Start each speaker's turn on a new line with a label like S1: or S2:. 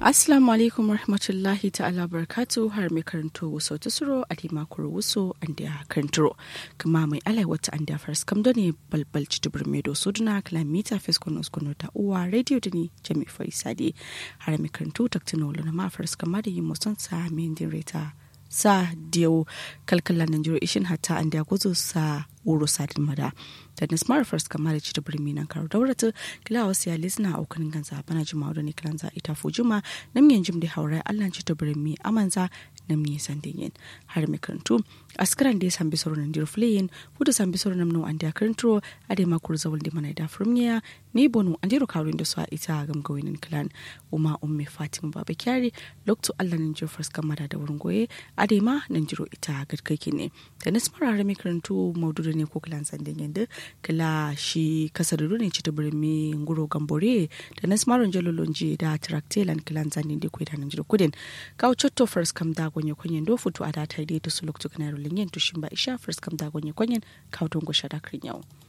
S1: Assalamu alaikum rahmatullahi ta'ala barkatu har mai karanto wuso ta suro a di makuru wuso an da karanturo kuma mai alai wata an da fars kam ne balbal ci dubur medo suduna kalamita fiskon uskuno ta uwa radio da ni jami faisadi har mai karanto taktino luna ma fars kama da yi musan sa mai reta sa diyo kalkalan Najeriya ishin hatta an da guzo sa wuro sadin mada da na smart first kama da cita birni nan karo daurata kila wasu ya lisna a ukunin ganza bana jima da ne kilan za ita fujima nam yin jim da haurai allan cita birni amanza nam ne sandin yin har mai karantu askaran da ya sambi sauran nan dir fleyin fuda sambi sauran nan an da karanturo a da ma kur zawul da mana da firmiya ne bonu an diro karuin da su a ita gam gawinin kilan uma umme fatima baba kyari lokto allan nan jir first kama da wurin goye a da ma nan jiro ita gadkaki ne da na smart har mai karantu maudu ne ko kilan sandin yanda kila shi kasar ne ci ta birni nguro gambore da na smaron jalolonji da traktelan kilan zanin da kwai da nan jiro kudin kawo chotto first kam da gonye kwanyen do futu a da ta dai ta suluk tukanar linyen tushin ba isha first kam da gonye kwanyen kawo don gosha da kan yau.